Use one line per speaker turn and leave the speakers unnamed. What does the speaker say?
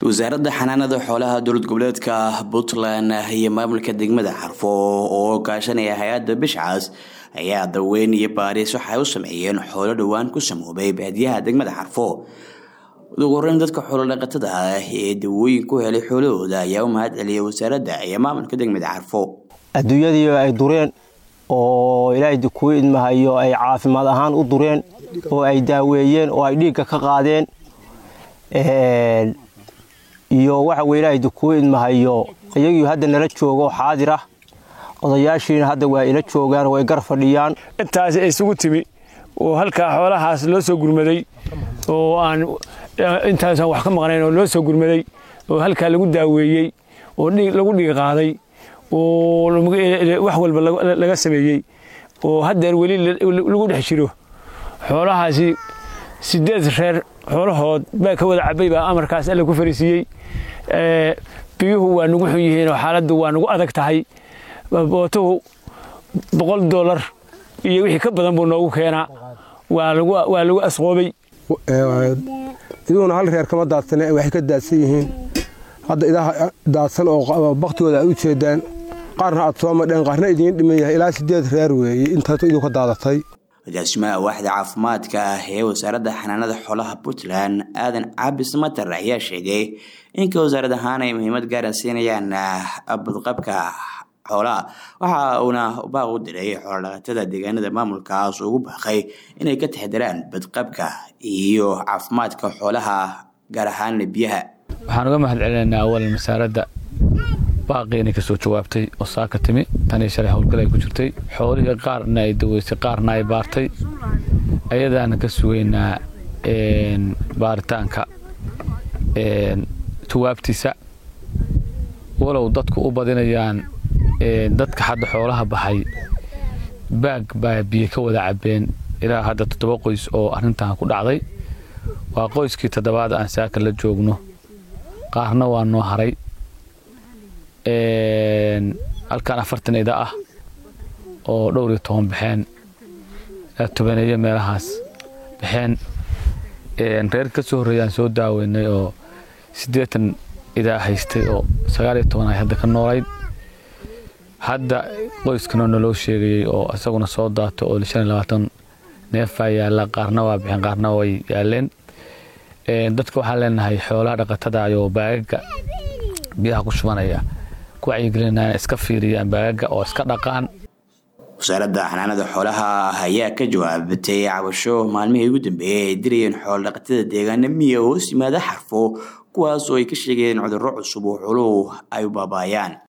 wasaaradda xanaanada xoolaha dowlad goboleedka puntland iyo maamulka degmada xarfo oo kaashanaya hay-adda bishcaas ayaa daweyn iyo baaris waxay u sameeyeen xoolo dhowaan ku samoobay baadiyaha degmada xarfo ugu horeyn dadka xoolodhaqatada ah ee dawooyin ku helay xoolahooda ayaa u mahad celiyay wasaaradda iyo maamulka degmada xarfo
adduunyadii ay dureen oo ilaahay kuu idmahayo ay caafimaad ahaan u dureen oo ay daaweeyeen oo ay dhiigga ka qaadeen iyo waxa weye ilaahay kuu idmahayo iyagii hadda nala joogo xaadir ah odayaashiina hadda waa ila joogaan way gar fadhiyaan
intaas isugu timi oo halkaa xoolahaas loo soo gurmaday oo aan intaasaan wax ka maqnayn oo loo soo gurmaday oo halkaa lagu daaweeyey oo lagu dhiig qaaday oo wax walba laga sameeyey oo haddeer weli lagu dhex jiro xoolahaasi sideed reer xoolahood baa ka wada cabay baa amarkaas alle ku fariisiiyey biyuhu waa nagu xun yihiin oo xaaladdu waa nagu adag tahay bootuhu boqol dollar iyo wixii ka badan buu noogu keenaa waa lagu asqoobay
iduuna hal reer kama daadsane waxay ka daadsan yihiin hadda idaha daadsan oo baktigooda aad u jeedaan qaarna aad soo madheen qaarna idiin dhiman yahay ilaa sideed reer weeye intaas iduu ka daadatay
agaasimaha waaxda caafimaadka ah ee wasaaradda xanaanada xoolaha puntland aadan cabis matar ayaa sheegay inka wasaarad ahaan ay muhiimad gaaran siinayaan badqabka xoolaha waxa uuna baaq u diray xoolodhaqatada deegaanada maamulkaas ugu baaqay inay ka taxdiraan badqabka iyo caafimaadka xoolaha gaar ahaan biyaha
waxaan uga mahad celinaynaa awalan wasaaradda baaqiina kasoo jawaabtay oo saaka timi tanii shalay howlgal ay ku jirtay xoolihii qaarna ay daweysay qaarna ay baartay ayadaana ka sugaynaa baaritaanka jawaabtiisa walow dadku u badinayaan dadka hadda xoolaha baxay baag baa biyo ka wada cabeen ilaa hadda toddoba qoys oo arrintan ku dhacday waa qoyskii toddobaad aan saaka la joogno qaarna waa noo haray halkan afartan ida ah oo dhowr iyo toban baxeen tobaneeyo meelahaas baxeen reer ka soo horreeyaan soo daaweynay oo siddeetan idaa haystay oo sagaal iyo toban ay hadda ka noolayd hadda qoyskana naloo sheegayey oo isaguna soo daato oo shan iyo labaatan neefaa yaalla qaarna waa baxeen qaarna way yaaleen dadka waxaan leenahay xoolaha dhaqatada ayoo baagaga biyaha ku shubanaya ku wacyigelinaya iska fiiriyaan baagaga oo iska dhaqaan
wasaaradda xanaanada xoolaha ayaa ka jawaabatay cabasho maalmihii ugu dambeeyey ay dirayeen xoolodhaqatada deegaana miya hoos yimaada xarfo kuwaas oo ay ka sheegeen cudurro cusub oo xooluhu ay u baabaayaan